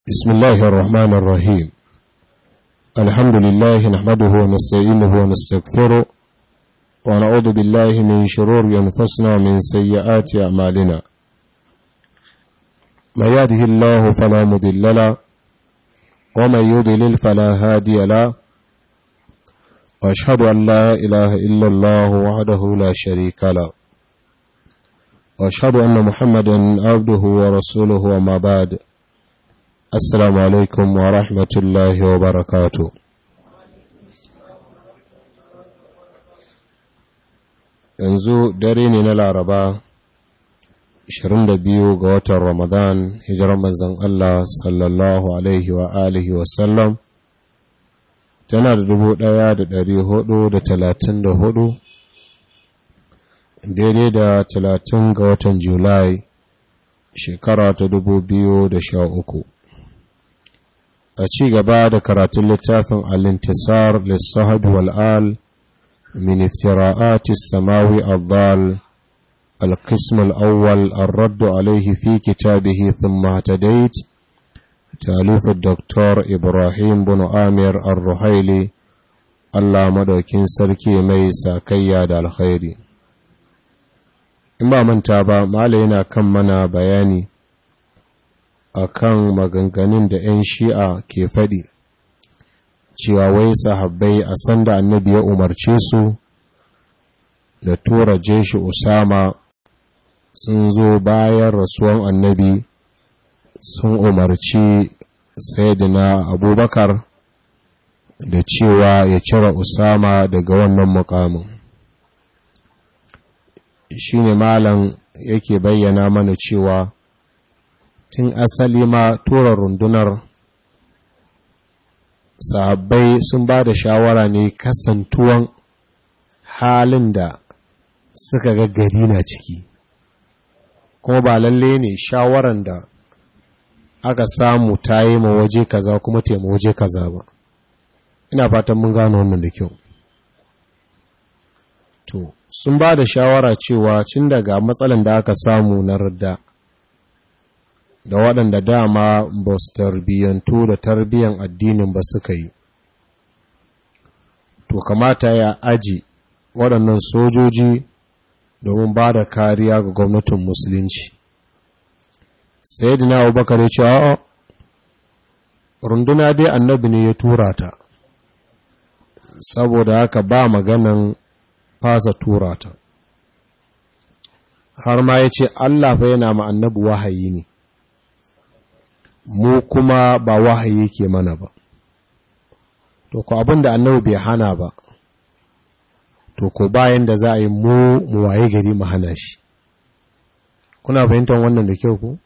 بسم الله الرحمن الرحيم الحمد لله نحمده ونستعينه ونستغفره ونعوذ بالله من شرور أنفسنا ومن سيئات أعمالنا ما يهده الله فلا مضل له ومن يضلل فلا هادي له وأشهد أن لا إله إلا الله وحده لا شريك له وأشهد أن محمدا عبده ورسوله وما بعد Assalamu alaikum wa rahmatullahi wa barakatu. Yanzu dare ne na Laraba, 22 ga watan Ramadan, hijirar manzan Allah sallallahu Alaihi wa alihi wasallam, tana da dubu ɗaya da ɗari hudu da talatin da hudu, daidai da talatin ga watan Julai, shekara ta dubu biyu da sha uku. a ci gaba da karatun littafin al-intisar lissahab wal'al min iftira'ati samawi al-dal al-qism al-awwal ar-radd alayhi fi kitabihi thumma tadait تأليف الدكتور إبراهيم بن آمير الرحيلي الله مدوكين سركي مي ساكيا دا الخيري إما من تابا ما لينا كم منا بياني akan maganganun da 'yan shi'a ke faɗi cewa wai sahabbai a sanda annabi ya umarce su da tura jeshi usama sun zo bayan rasuwan annabi sun umarci sayyidina abubakar da cewa ya cire usama daga wannan mukamin shine malam yake bayyana mana cewa tun asali ma tura rundunar sahabbai sun ba da shawara ne kasantuwan halin da suka ga gari na ciki kuma ba lalle ne shawaran da aka samu ta yi ma waje kaza kuma taima waje kaza ba ina fatan mun gano wannan da kyau to sun ba da shawara cewa cin daga matsalan da aka samu na radda da waɗanda dama ba su tarbiyyantu da tarbiyyan addinin ba suka yi to kamata ya aji waɗannan sojoji domin ba da kariya ga gwamnatin musulunci sai dina abubakar ya ce a runduna dai annabi ne ya tura ta saboda haka ba maganan fasa tura ta har ma ya ce allah fa yana ma annabi wahayi ne mu kuma ba wahayi ke mana ba to ko abin da annabi bai hana ba to ko bayan da za a yi mu mu waye gari mu hana shi kuna fahimtar wannan da kyau ko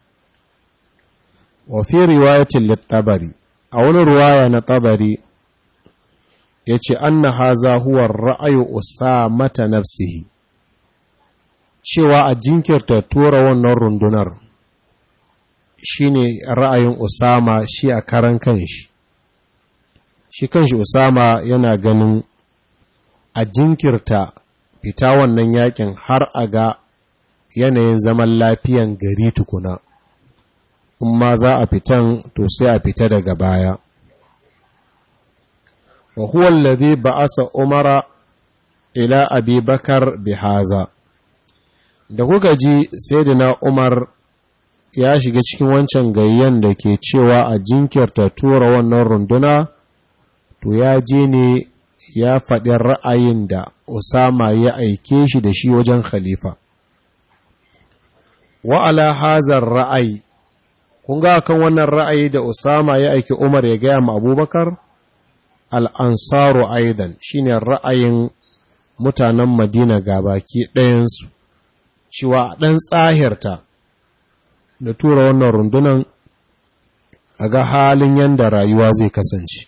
wa fi riwayatin lit-tabari a wani riwaya na tabari yace anna haza huwa ra'ayu usamata nafsihi cewa a jinkirta tura wannan rundunar shine ra'ayin Usama shi a karan kanshi shi kanshi Usama yana ganin a jinkirta fita wannan yakin har a ga yanayin zaman lafiyan gari tukuna in ma za a fitan to sai a fita daga baya wa huwa alladhi ba'asa umara ila abi bakar bihaza da kuka ji sayyidina umar ya shiga cikin wancan gayyan da ke cewa a jinkirta tura wannan runduna to ya je ne ya faɗi ra'ayin da Usama ya aike shi da shi wajen khalifa wa'ala hazar ra'ayi kun ga kan wannan ra'ayi da Usama ya aiki Umar ya gaya ma abubakar al'ansaru aidan shine ra'ayin mutanen madina gabaki ɗayansu cewa ɗan tsahirta da tura wannan rundunan a ga halin yadda rayuwa zai kasance.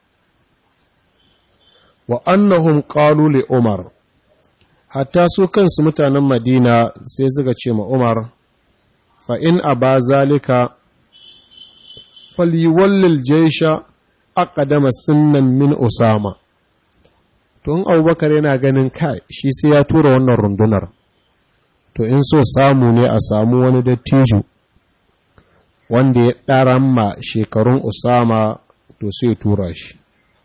Wa annahum qalu li Umar, hatta su kansu mutanen Madina sai suka ce ma Umar, fa in a ba zalika, faliwallil jaisha aqdama sunnan min Usama. Tun Abubakar yana ganin kai shi sai ya tura wannan rundunar. to in so samu ne a samu wani dattijo wanda ya ɗaran ma shekarun usama to sai tura shi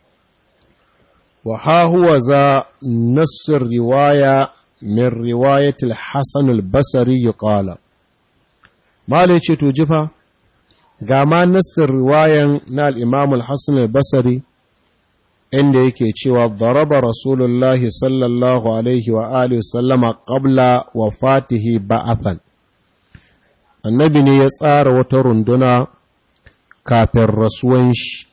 wa ha huwa za nassir riwaya min riwayatil hasan al-basri yuqala malai ce to jifa ga ma nassir riwayan na al-imam al-hasan al-basri inda yake cewa daraba rasulullahi sallallahu alaihi wa alihi sallama qabla wafatihi ba'athan annabi ne ya tsara wata runduna kafin rasuwan shi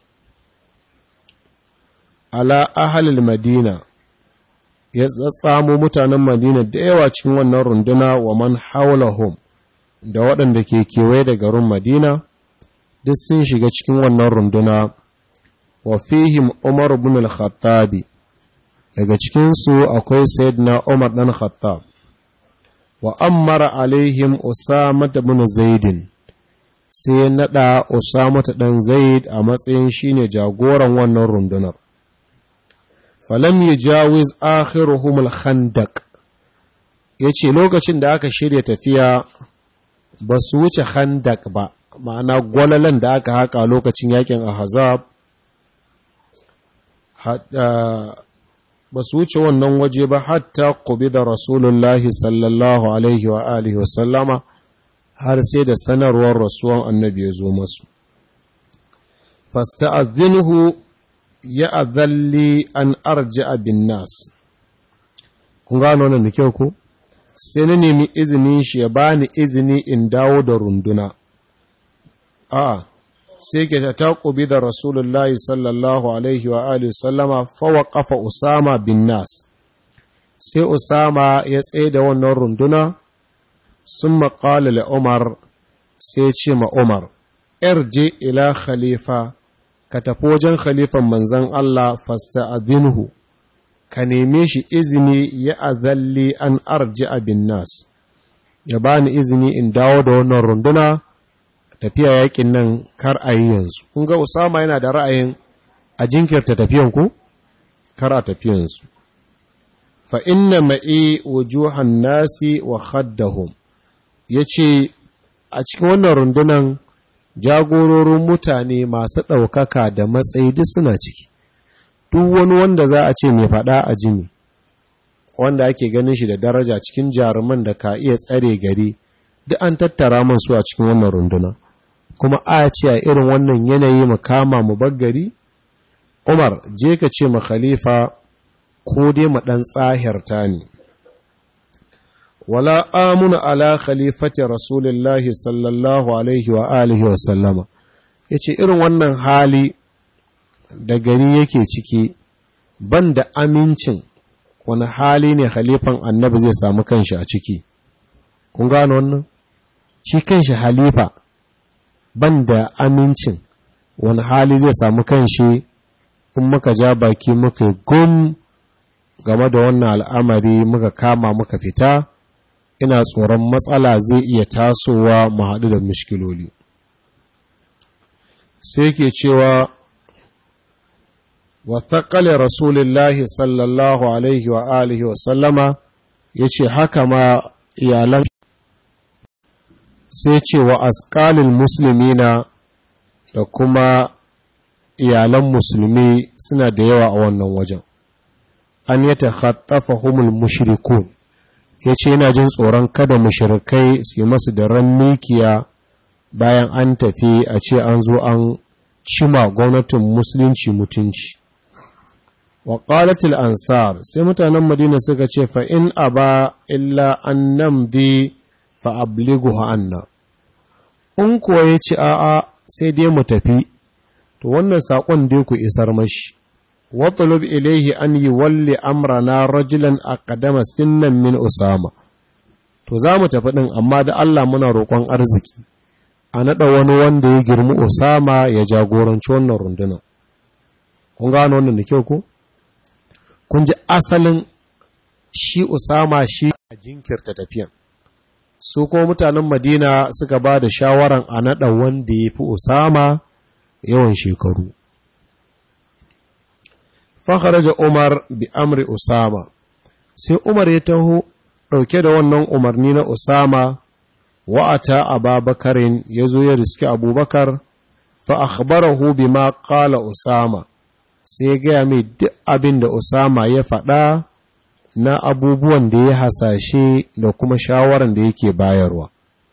ala ahalil madina ya tsatsamo mutanen madina da yawa cikin wannan runduna wa man haulahum da waɗanda ke kewaye da garin madina duk sun shiga cikin wannan runduna wa fihim umar ibn al-khattabi daga cikinsu akwai sayyidina umar dan khattab wa ammara alaihim usama ibn zaidin sai nada usama dan zaid a matsayin shine jagoran wannan rundunar falam yajawiz akhiruhum al-khandaq yace lokacin da aka shirya tafiya ba su wuce khandaq ba ma'ana gwalalan da aka haka lokacin yakin ahzab ba su wuce wannan waje ba hatta da rasulullahi sallallahu alaihi wa alihi wa sallama har sai da sanarwar rasuwan annabi ya zo masu fasta'adhinhu ya azalli an arji'a bin nas kun gano wannan da kyau ko sai na nemi izinin shi ya bani izini in dawo da runduna a'a sai ke ta taƙubi da rasulullahi sallallahu alaihi wa alihi sallama fawa ƙafa usama bin nas sai usama ya tsaye da wannan runduna sun maƙali da umar sai ce ma umar je ila khalifa ka tafi wajen khalifan manzan Allah fasta adinhu ka neme shi izini ya azalli an arji bin nas ya bani izini in dawo da wannan runduna tafiya yakin nan kar a yi yanzu kun ga usama yana da ra'ayin a jinkirta tafiyan ku kar a tafiyansu fa inna ma'i wujuhan nasi wa khaddahum yace a cikin wannan rundunan jagororin mutane masu ɗaukaka da matsayi duk suna ciki duk wani wanda za a ce mai faɗa a jini wanda ake ganin shi da daraja cikin jaruman da ka iya tsare gari duk an tattara man su a cikin wannan runduna kuma a ce a irin wannan yanayi mu kama mu baggari umar je ka ce ma khalifa ko dai mu dan tsahirta ne wala amuna ala khalifati rasulillahi sallallahu alaihi wa alihi wa sallama yace irin wannan hali da gari yake ciki ban da amincin wani hali ne khalifan annabi zai samu kanshi a ciki kun gano wannan shi kanshi halifa ban da amincin wani hali zai samu kanshi in muka ja baki muka gum game da wannan al'amari muka kama muka fita ina tsoron matsala zai iya tasowa mu haɗu da mishkiloli sai ke cewa wa taƙale rasulullahi sallallahu alaihi wa alihi wa sallama ya ce haka ma iyalan sai ce wa asƙalin musulmina da kuma iyalan musulmi suna da yawa a wannan wajen an yi ta hattafa humul mushrikun ya ce yana jin tsoron kada mushrikai su yi masu da ran mikiya bayan an tafi a ce an zo an cima gwamnatin musulunci mutunci wa qalatil ansar sai mutanen madina suka ce fa in aba illa an namdi fa ablighu anna in kuwa ya ci a'a sai dai mu tafi to wannan saƙon dai ku isar mashi watlub ilaihi an yi walli amrana rajulan aqdama sinnan min usama to za mu tafi ɗin amma da Allah muna roƙon arziki a naɗa wani wanda ya girmi usama ya jagoranci wannan runduna kun gano wannan da kyau ko kun ji asalin shi usama shi a jinkirta tafiyan su kuma mutanen madina suka ba da shawaran a naɗa wanda ya fi usama yawan shekaru fakharaja umar bi amri usama sai umar ya taho ɗauke da wannan umarni na usama wa'ata ababakarin ya zo ya riski abubakar fa akhbarahu bima qala usama sai ya gaya mai duk abin da usama ya faɗa na abubuwan da ya hasashe da kuma shawaran da yake bayarwa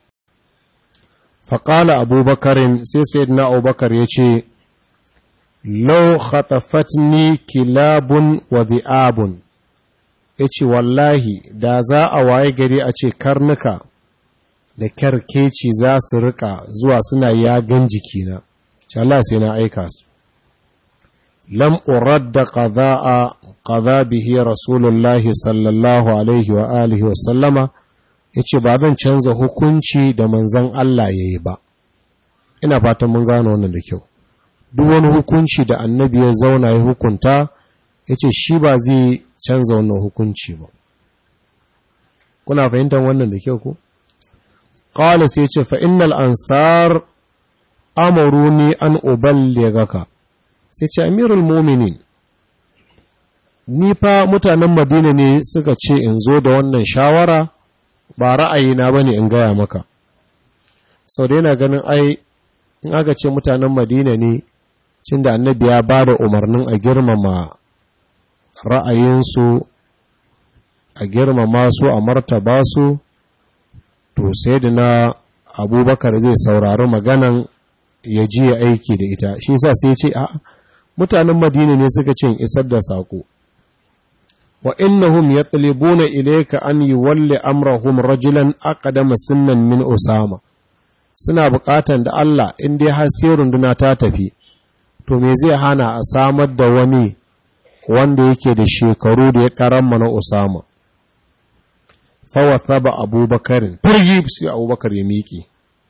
faƙala abubakarin sai sayyidina abubakar ya ce lau khatafatni kilabun wa bi'abun ya ce wallahi da za a waye gari a ce karnuka da kyarkeci za su rika zuwa suna yagan jikina shi Allah sai na aika su lam uradda qada'a qada bihi rasulullahi sallallahu alaihi wa alihi wa sallama yace ba zan canza hukunci da manzon Allah yayi ba ina fatan mun gano wannan da kyau duk wani hukunci da annabi ya zauna ya hukunta yace shi ba zai canza wannan hukunci ba kuna fahimtar wannan da kyau ko qala sai yace fa innal ansar amaruni an uballigaka sai ce amirul muminin ni fa mutanen madina ne suka ce in zo da wannan shawara ba ra'ayina ba ne in gaya maka sau da yana ganin ai in aka ce mutanen madina ne cin da annabi ya ba da umarnin a girmama ra'ayinsu a girmama su a martaba su to sai da na abubakar zai saurari maganan ya ji ya aiki da ita shi sa sai ce a mutanen madina ne suka ce isar da sako wa innahum yatlibuna ilayka an yuwalli amrahum rajulan aqdama sunnan min usama suna buƙatan da Allah in dai har sai runduna ta tafi to me zai hana a samar da wani wanda yake da shekaru da ya karamma na usama fa wathaba abubakar firgi sai abubakar ya miƙe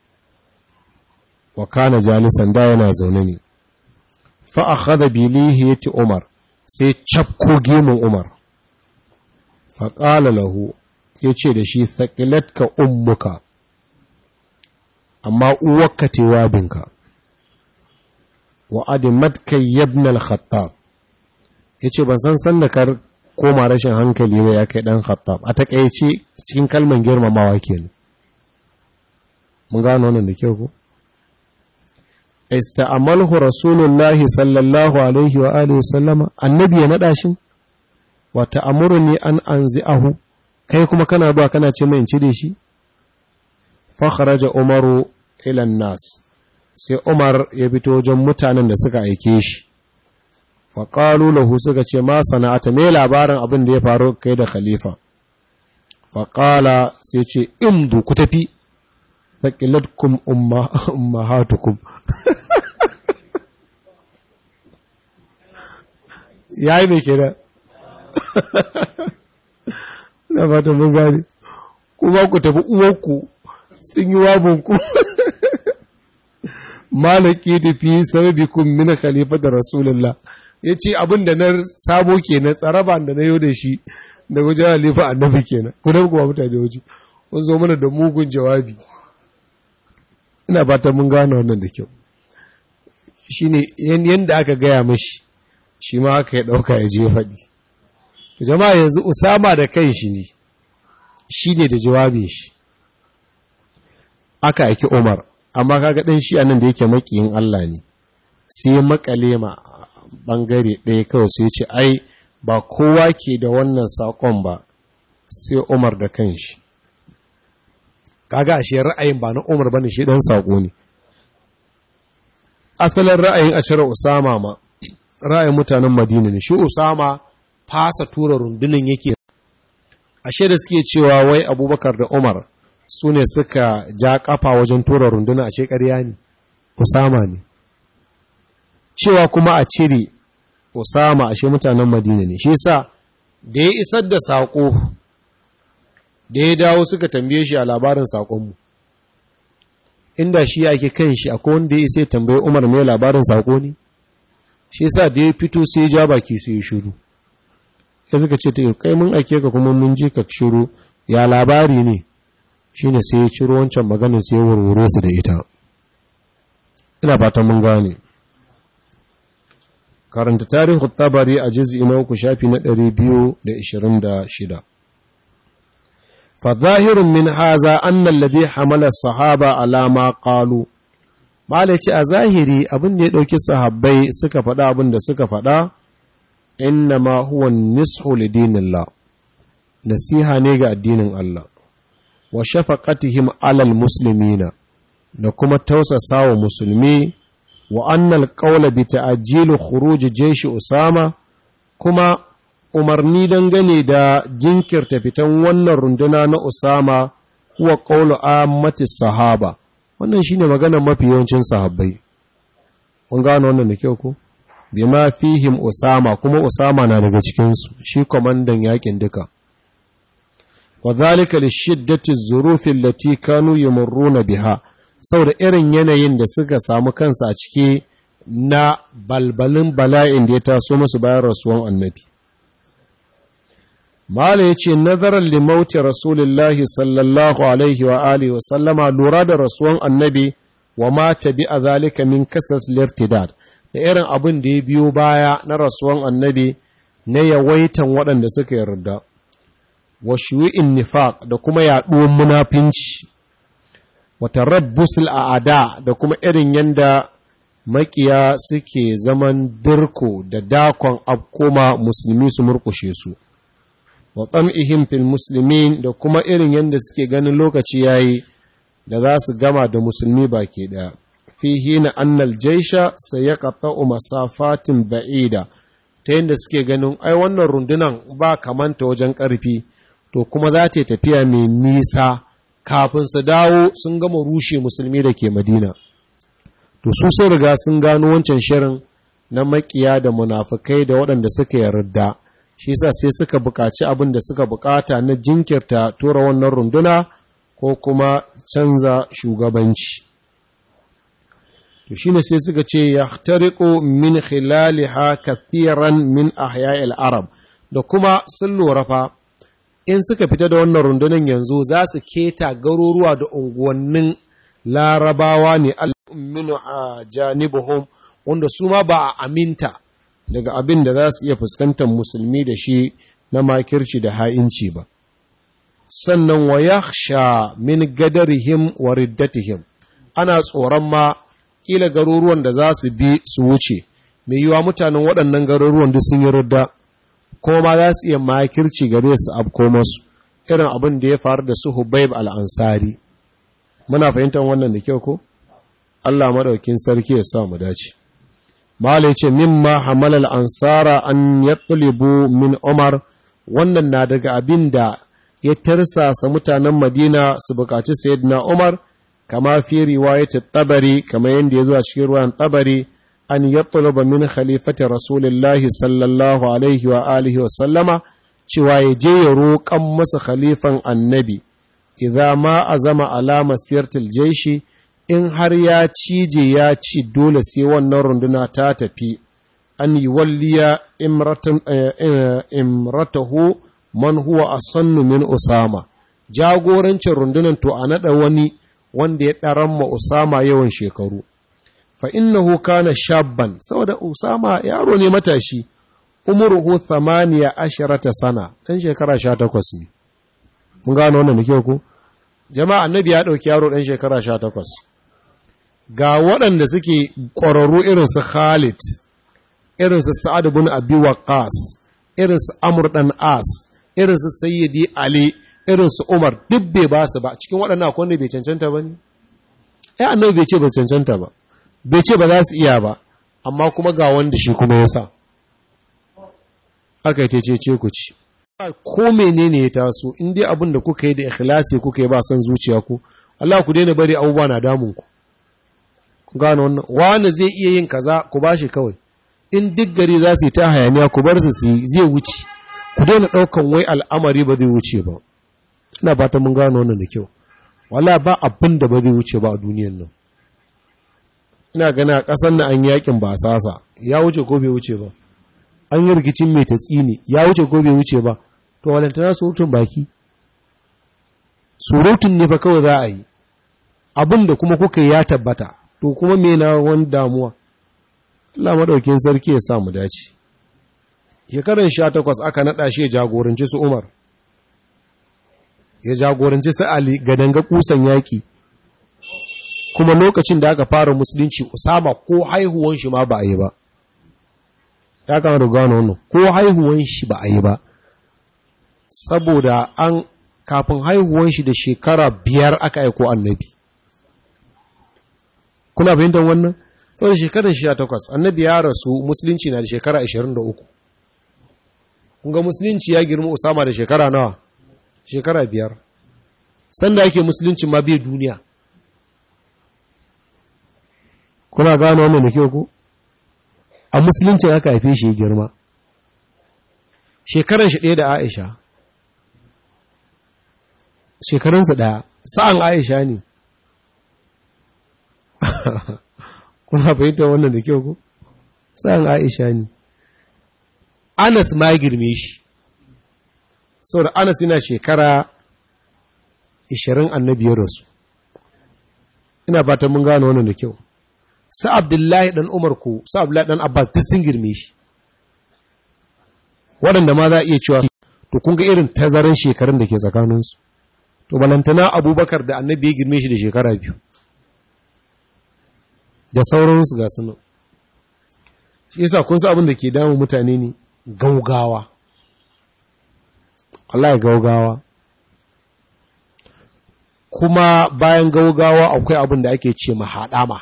wa kana jalisan da yana zaune ne fa akhadha bi lihiyati umar sai cafko gemun umar fa qala lahu yace da shi thaqilatka ummuka amma uwarka te wabinka wa adimatka ibn al-khattab yace ban san san da kar koma rashin hankali ba ya kai dan khattab a takeice cikin kalman girmamawa kenan mun gano wannan da kyau ko ista'amalhu rasulullahi sallallahu alaihi wa alihi sallama annabi ya nada shi wa ta'amuruni an anzi'ahu kai kuma kana zuwa kana ce mai in cire shi fa kharaja umaru ila nas sai umar ya fito wajen mutanen da suka aike shi fa qalu lahu suka ce ma sana'ata me labarin abin da ya faru kai da khalifa fa qala sai ce imdu ku tafi faqilatkum umma ummahatukum yayi me kenan na fata mun gane kuma ku tafi uwarku sun yi wabinku malaki da fi sababikun min khalifa da rasulullah ya ce abin da na samo kenan tsaraba da na yau da shi da wajen halifa annabi kenan ku da kuma mutane waje kun zo mana da mugun jawabi ina fata mun gane wannan da kyau shine yanda aka gaya mashi shi ma aka ya dauka ya je faɗi jama'a yanzu usama da kan shi ne shi ne da jawabin shi aka aiki umar amma kaga ɗan shi anan da yake makiyin Allah ne sai ya makale ma bangare ɗaya kawai sai ce ai ba kowa ke da wannan saƙon ba sai umar da kan shi kaga ashe ra'ayin ba na umar bane shi ɗan saƙo ne asalin ra'ayin a cire usama ma ra'ayin mutanen madina ne shi usama fasa tura rundunin yake ashe da suke cewa wai abubakar da umar su ne suka ja kafa wajen tura runduna ashe ƙarya ne usama ne cewa kuma a cire usama ashe mutanen madina ne shi sa da ya isar da saƙo da ya dawo suka tambaye shi a labarin saƙonmu inda shi ake kan shi akwai wanda ya isa tambaye umar mai labarin saƙo ne shi sa da ya fito sai ya ja baki sai ya shiru ya suka ce ta kai mun ake ka kuma mun ji ka shiru ya labari ne shine sai ya ciro wancan maganin sai ya warware su da ita ina fatan mun gane karanta tarihin tabari a juz'i na uku shafi na 226 fa zahirun min haza anna alladhi hamala sahaba ala ma qalu malaci a zahiri abin da ya dauki sahabbai suka faɗa abin da suka faɗa inna ma huwa nishu lidinillah nasiha ne ga addinin Allah wa shafaqatihim alal muslimina da kuma tausasa wa musulmi wa annal qawla bi ta'jil khuruj jaysh usama kuma umarni dangane da jinkirta fitan wannan runduna na usama huwa qawlu ammati sahaba wannan shine maganar mafi yawancin sahabbai kun gano wannan da kyau ko bima fihim usama kuma usama na daga cikin su shi komandan yakin duka وذلك لشدة الظروف التي كانوا يمرون biha. saboda irin yanayin da suka samu kansa a ciki na balbalin bala'in da ya taso musu bayan rasuwan annabi. Mala ya ce, Nazarar limauti Rasulullahi sallallahu Alaihi wa Alihi wa sallama lura da rasuwan annabi wa mata bi a zalika min kasar lirtidad da irin abin da ya biyo baya na rasuwan annabi na yawaitan waɗanda suka yarda. wa shuwi'in nifaq da kuma yaɗuwar munafinci wata rabbusul a'ada da kuma irin yanda makiya suke zaman dirko da dakon abkoma musulmi su murkushe su wa tsam'ihim fil muslimin da kuma irin yanda suke ganin lokaci yayi da za su gama da musulmi baki ɗaya fi hina annal jaisha sayaqta'u masafatin ba'ida ta yanda suke ganin ai wannan rundunan ba kamanta wajen ƙarfi to kuma za ta tafiya mai nisa kafin su dawo sun gama rushe musulmi da ke madina to su sun riga sun gano wancan shirin na makiya da munafukai da waɗanda suka yarda shi yasa sai suka buƙaci abin da suka buƙata na jinkirta tura wannan runduna ko kuma canza shugabanci to shine sai suka ce yahtariqu min khilaliha kathiran min ahya'il arab da kuma sun lura fa in suka fita da wannan rundunar yanzu za su keta garuruwa da unguwannin larabawa ne al'umminu a janibuhum wanda su ma ba a aminta daga abin da za su iya fuskantar musulmi da shi na makirci da ha'inci ba sannan wa yakhsha min gadarihim wa riddatihim ana tsoron ma kila garuruwan da za su bi su wuce mai yiwa mutanen waɗannan garuruwan duk sun yi ridda kuma ma za su iya makirci gare su abko masu irin abin da ya faru da su Hubaib al'ansari. Muna fahimtar wannan da kyau ko? Allah maɗaukin sarki ya sa mu dace. Malai ce, Mimma hamalal ansara an ya min Umar, wannan na daga abin da ya tarsasa mutanen Madina su bukaci Sayyidina Umar, kama fi riwayatul tabari, kama yadda ya zuwa cikin ruwan tabari, an yatluba min khalifati rasulillahi sallallahu alaihi wa alihi wa sallama cewa ya je ya roƙan masa khalifan annabi idza ma azama alama siyartil jaishi in har ya cije ya ci dole sai wannan runduna ta tafi an yi walliya imratahu man huwa asannu min usama jagorancin rundunan to a naɗa wani wanda ya ɗaran ma usama yawan shekaru fa innahu kana shabban saboda Usama yaro ne matashi umruhu thamaniya asharata sana dan shekara 18 ne mun gano wannan nake ku jama'a annabi ya dauki yaro dan shekara 18 ga waɗanda suke ƙwararru irin su Khalid irin su Sa'ad ibn Abi Waqqas irin su Amr dan As irin su Sayyidi Ali irin su Umar duk bai ba su ba cikin waɗannan akwai wanda bai cancanta ba ne ai annabi bai ce ba cancanta ba bai ce ba za su iya ba amma kuma ga wanda shi kuma ya sa aka yi ce ku ci ko menene ya taso in dai abin da kuka yi da ikhlasi kuka yi ba son zuciya ku Allah ku daina bari abubuwa na damun ku ku gano wannan wani zai iya yin kaza ku bashi kawai in duk gari za su yi ta hayaniya ku bar su zai wuce ku daina ɗaukan wai al'amari ba zai wuce ba ina fata mun gano wannan da kyau wala ba abin da ba zai wuce ba a duniyan nan ina gana a ƙasar na an yakin ba sasa ya wuce ko bai wuce ba an yi rikicin mai tatsini ya wuce ko bai wuce ba to walantana surutun baki surutun ne fa kawai za a yi abin da kuma kuka ya tabbata to kuma me na wani damuwa Allah madaukin sarki ya sa mu dace shekaran 18 aka nada shi jagoranci su Umar ya jagoranci su Ali gadanga kusan yaƙi kuma lokacin da aka fara musulunci Usama ko haihuwan shi ma ba a yi ba ya kama da gano wannan ko haihuwan shi ba a yi ba saboda an kafin haihuwan shi da shekara biyar aka aiko annabi kuna fahimtar wannan saboda shekarar shi takwas annabi ya rasu musulunci na da shekara 23 kunga musulunci ya girma usama da shekara nawa shekara biyar sanda yake musulunci ma bai duniya kuna gano wannan da kyau ku a musuluncin aka haife shi ya girma shekaran shi ɗaya da aisha shekarunsa ɗaya sa'an aisha ne kuna fahimta wannan da kyau ku sa'an aisha ne anas ma girme shi saboda anas yana shekara 20 annabiyar rasu ina fatan mun gano wannan da kyau sa abdullahi dan umar ku sa abdullahi dan abbas duk sun girme shi waɗanda ma za a iya cewa to kun ga irin tazarin shekarun da ke tsakaninsu to balantana abubakar da annabi ya girme shi da shekara biyu da sauransu ga sunu shi yasa kun sa abin da ke damun mutane ne gaugawa Allah ya gaugawa kuma bayan gaugawa akwai abin da ake ce mahaɗama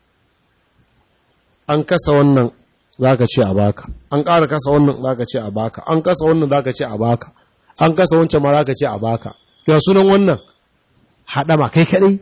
an kasa wannan za ka ce a baka an ƙara kasa wannan za ka ce a baka an kasa wannan za ka ce a baka an kasa wancan ma za ka ce a baka ya sunan wannan haɗama kai kaɗai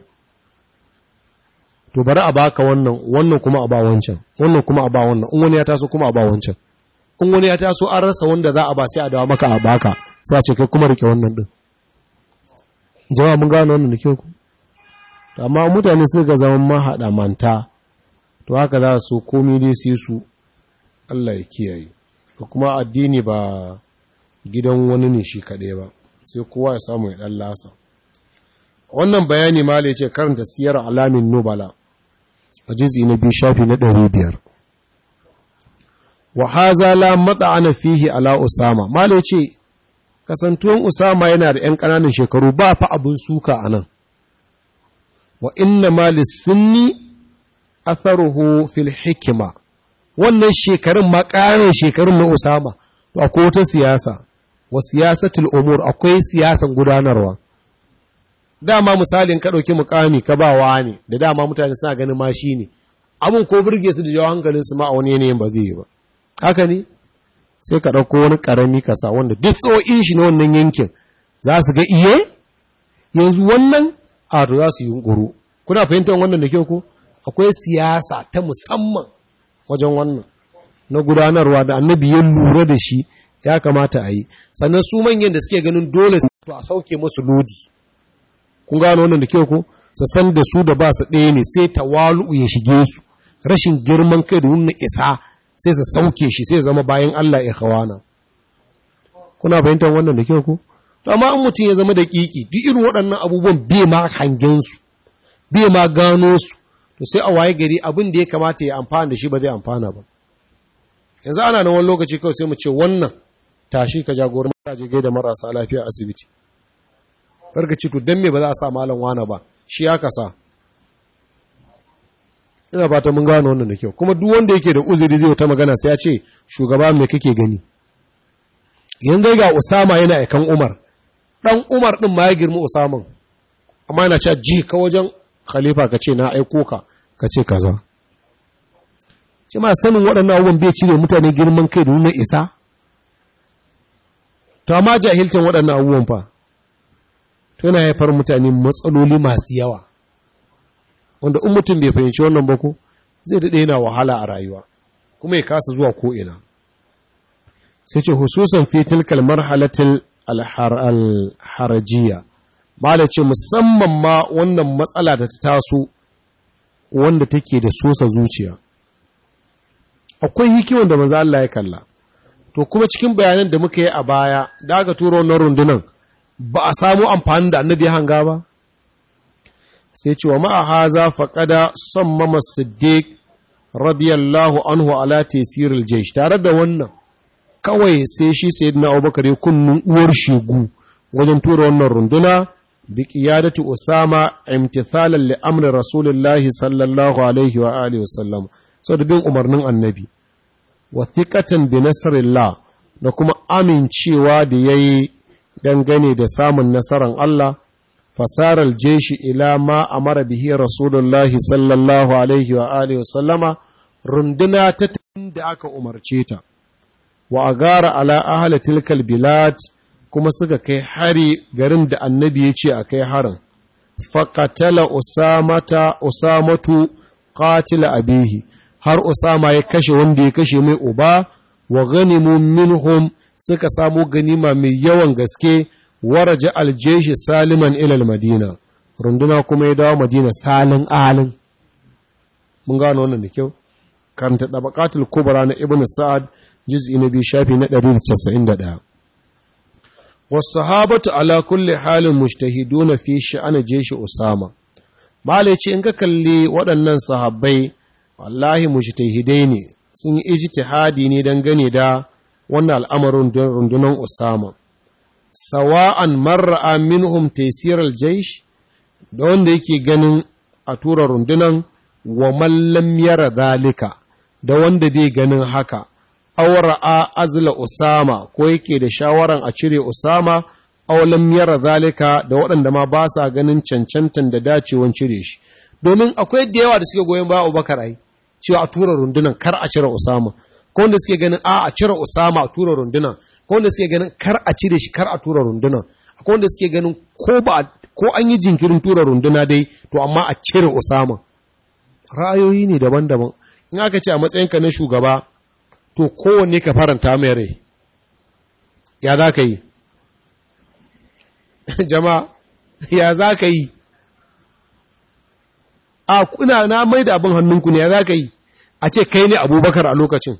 to bari a baka wannan wannan kuma a ba wancan wannan kuma a ba wannan in wani ya taso kuma a ba wancan in wani ya taso an rasa wanda za a ba sai a dawo maka a baka sai a ce kai kuma rike wannan din jama'a mun gano wannan da kyau ku amma mutane su ga zaman mahaɗa manta to haka za su komai dai sai su Allah ya kiyaye ko kuma addini ba gidan wani ne shi kaɗai ba sai kowa ya samu ya ɗan lasa wannan bayani ma ce karanta siyar alamin nubala a jizi na biyu shafi na ɗari biyar wa haza la ana fihi ala usama mala ce kasantuwan usama yana da ‘yan ƙananan shekaru ba fa abin suka a nan wa inna mali sunni atharuhu fil hikima wannan shekarun ma ƙananan shekarun na usama to akwai wata siyasa wa siyasatul umur akwai siyasan gudanarwa dama misalin ka ɗauki mukami ka ba wa ne da dama mutane suna ganin ma shi ne abin ko burge su da jawo hankalin su ma a wani yanayin ba zai yi ba haka ne sai ka ɗauko wani ƙarami ka sa wanda duk tso'in shi na wannan yankin za su ga iye yanzu wannan a to za su yunkuru kuna fahimtar wannan da kyau ko akwai siyasa ta musamman wajen wannan na gudanarwa da annabi ya lura da shi ya kamata a yi sannan su manyan da suke ganin dole to a sauke musu lodi kun gano wannan da kyau ko su san da su da ba su ɗaya ne sai tawalu ya shige su rashin girman kai da nuna isa sai su sauke shi sai zama bayan Allah ya kawana kuna fahimtar wannan da kyau ko to amma in mutum ya zama da kiki duk irin waɗannan abubuwan bai ma hangen su bai ma gano su to sai a waye gari abin da ya kamata ya amfana da shi ba zai amfana ba yanzu ana nan wani lokaci kawai sai mu ce wannan tashi ka jagoran je gaida marasa lafiya asibiti karka ci to dan me ba za a sa malam wana ba shi ya kasa ina fata mun gano wannan da kyau kuma duk wanda yake da uzuri zai ta magana sai ya ce shugaba me kake gani yanzu ga Usama yana aikan Umar dan Umar din ma ya girma Usaman amma yana cewa ji ka wajen khalifa ka ce na aiko ka ka ce kaza ce ma sanin waɗannan abubuwan bai cire mutane girman kai da nuna isa to amma jahilcin waɗannan abubuwan fa to yana haifar mutane matsaloli masu yawa wanda in mutum bai fahimci wannan ba ko zai daɗe yana wahala a rayuwa kuma ya kasa zuwa ko'ina sai ce hususan fi tilkal marhalatil alharajiya ba da ce musamman ma wannan matsala da ta taso wanda take da sosa zuciya akwai hikiman da maza Allah ya kalla to kuma cikin bayanan da muka yi a baya da aka turo wannan rundunan ba a samu amfani da annabi hanga ba sai ce wa ma'a haza faqada sammama siddiq radiyallahu anhu ala tasiril jaysh tare da wannan kawai sai shi sayyidina abubakar ya kunnun uwar shegu wajen tura wannan runduna bi qiyadati usama imtithalan li amri rasulillahi sallallahu alaihi wa alihi wasallam so da bin umarnin annabi wa thiqatan bi nasrillah da kuma amincewa da yayi dangane da samun nasaran Allah fasarar jeshi ila ma amara bihi rasulullahi sallallahu alaihi wa alihi wasallama runduna ta da aka umarce ta wa agara ala ahli tilkal bilad kuma suka kai hari garin da annabi ya ce a kai harin faƙatala usamata usamatu qatila abihi har usama ya kashe wanda ya kashe mai uba wa ganimu minhum suka samu ganima mai yawan gaske waraja aljeshi saliman ilal madina runduna kuma ya dawo madina salin alin mun gano wannan da kyau karanta tabaqatul kubra na ibnu sa'ad juz'i na biyu shafi na 191 wasahabatu ala kulli halin mujtahiduna fi sha'ani jeshi usama malai ce in ka kalli waɗannan sahabbai wallahi mujtahidai ne sun yi ijtihadi ne dangane da wannan al'amarin rundunar usama sawa'an marra'a minhum taysiral jaysh da wanda yake ganin a tura rundunan wa man lam yara zalika da wanda bai ganin haka awra'a azla usama ko yake da shawaran a cire usama aw lam yara zalika da waɗanda ma ba sa ganin cancantan da dacewan cire shi domin akwai da yawa da suke goyon baya Abubakar ai cewa a tura rundunan kar a cire usama ko wanda suke ganin a a cire usama a tura rundunan ko wanda suke ganin kar a cire shi kar a tura rundunan akwai wanda suke ganin ko ba ko an yi jinkirin tura runduna dai to amma a cire usama ra'ayoyi ne daban-daban in aka ce a matsayinka na shugaba to kowanne ka faranta mai rai ya za ka yi jama'a ya za ka yi a kuna na mai da abin hannunku ne ya za ka yi a ce kai ne abubakar a lokacin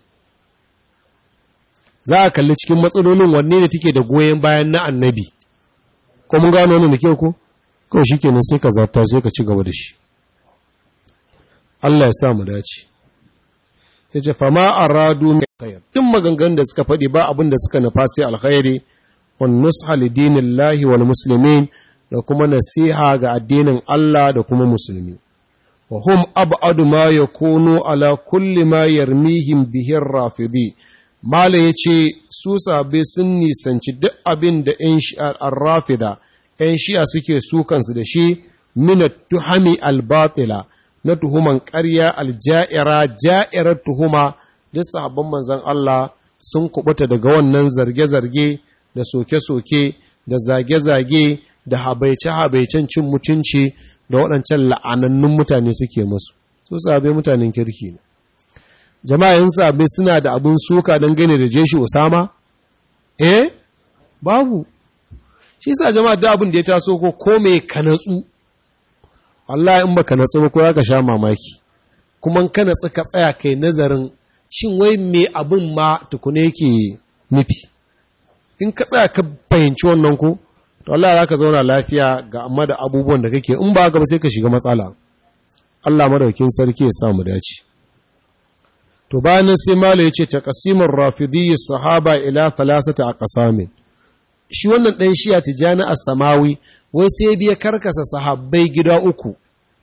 za a kalli cikin matsalolin wanne ne take da goyon bayan na annabi ko mun gano wani da kyau ko kawai shi kenan sai ka zarta sai ka ci gaba da shi Allah ya sa mu dace sai ce fama aradu mai khair duk maganganun da suka faɗi ba abin da suka nufa sai alkhairi wan nusha lidinillahi wal muslimin da kuma nasiha ga addinin Allah da kuma musulmi wa hum ab'adu ma yakunu ala kulli ma yarmihim bihi rafidi mala yace su sabe sun nisanci duk abin da yan shi'ar ar-rafida yan shi'a suke sukansu da shi min tuhami al-batila na tuhuman ƙarya alja'ira ja'irar tuhuma duk sahabban manzon Allah sun kubuta daga wannan zarge-zarge da soke-soke da zage-zage da habaice-habaicen cin mutunci da waɗancan la'anannun mutane suke masu su sabe mutanen kirki ne jama'a yin sabe suna da abin suka don gane da jeshi usama eh babu shi sa jama'a da abin da ya taso ko kome ka natsu Allah in baka natsu ba ko ka sha mamaki kuma ka natsu ka tsaya kai nazarin shin wai me abin ma tukune yake nufi in ka tsaya ka fahimci wannan ko to Allah za ka zauna lafiya ga amma da abubuwan da kake in ba ba sai ka shiga matsala Allah madaukin sarki ya sa mu dace to bayan nan sai malo yace taqsimur rafidiyyi sahaba ila thalathati aqsamin shi wannan dan shiya tijani as-samawi wai sai biya karkasa sahabbai gida uku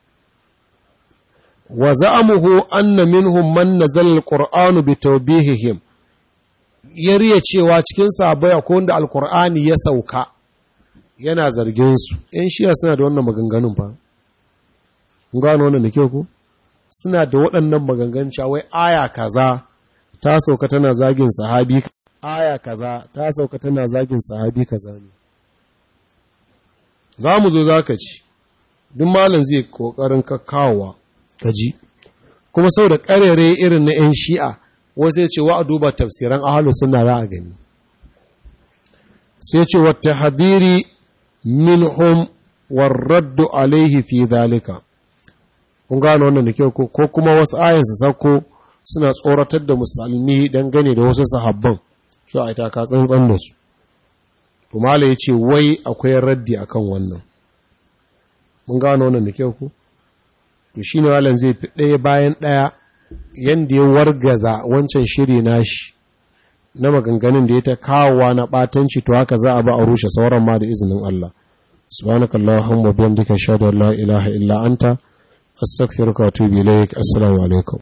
wa za'amuhu anna minhum man nazala al-qur'anu bi tawbihihim yariya cewa cikin sahabbai akwai wanda al-qur'ani ya sauka yana zargin su ‘yan shiya suna da wannan maganganun fa kun gano wannan da kyau ku suna da waɗannan maganganun wai aya kaza ta sauka tana zagin sahabi aya kaza ta sauka tana zagin sahabi kaza ne za mu zo za ka ci duk malam zai ƙoƙarin kakkawa ka ji kuma sau da ƙarere irin na ‘yan shi'a wasu ya ce wa a duba tafsiran ahalu suna za a gani sai ce wata hadiri minhum warraddu alaihi fi zalika kun gano wannan da kyau ko kuma wasu ayan su sako suna tsoratar da musulmi dangane da wasu sahabban shi a ita ka tsantsan da su to mala yace wai akwai raddi akan wannan mun gano wannan da kyau ko to shine malam zai fi ɗaya bayan ɗaya yanda ya wargaza wancan shiri nashi na maganganun da ya ta kawowa na ɓatanci to haka za a ba a rushe sauran ma da izinin Allah subhanakallahumma bihamdika ashhadu an la ilaha illa anta astaghfiruka wa atubu ilaik assalamu alaikum